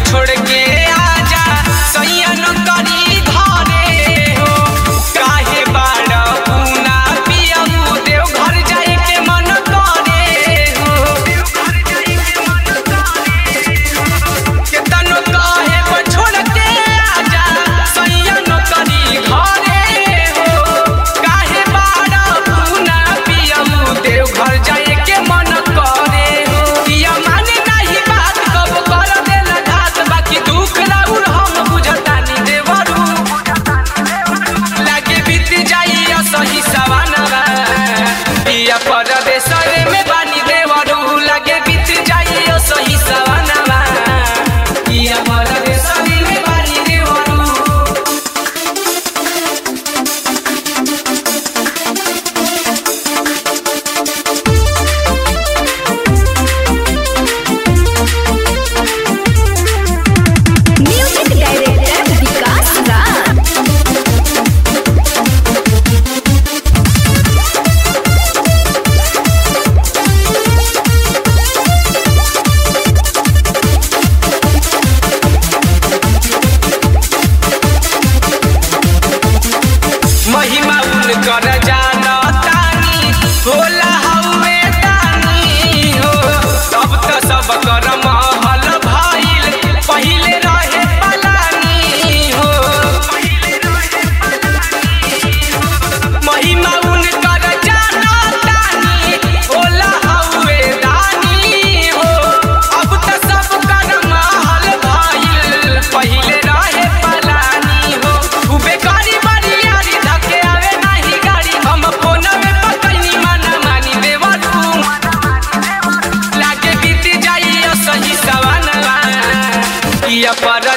छोड़ के आजा सैया नौकरी घरे हो काहे बाड़ पूना पियऊ देव घर जाए के मन करे हो केतनो काहे पर छोड़ के आजा सैया नौकरी घरे हो काहे बाड़ पूना पियऊ देव घर जाए के मन करे हो पिया माने नाही बात कब कर देला घात बाकी दुख राउर हम बुझतानी देवरू लागे बीत जाई असही सवानवा पिया परदेसरे में बानी देवरू लागे बीत जाई असही सवानवा पिया परदेसरे में बानी देवरू म्यूजिक डायरेक्टर विकास राज महिमा उनकर जानतानी होला हउवे दानी हो अब त सब कर महल भइल पहिले रहे पलानी हो महिमा उनकर जानतानी होला हउवे दानी हो अब त सब कर महल भइल पहिले रहे पलानी हो उबे गाड़ी बारी यारी धके आवे नाही गाड़ी हम फोनवे पकैनी माना मानी देवरू लागे बीत जाई सही सवानवा किया पर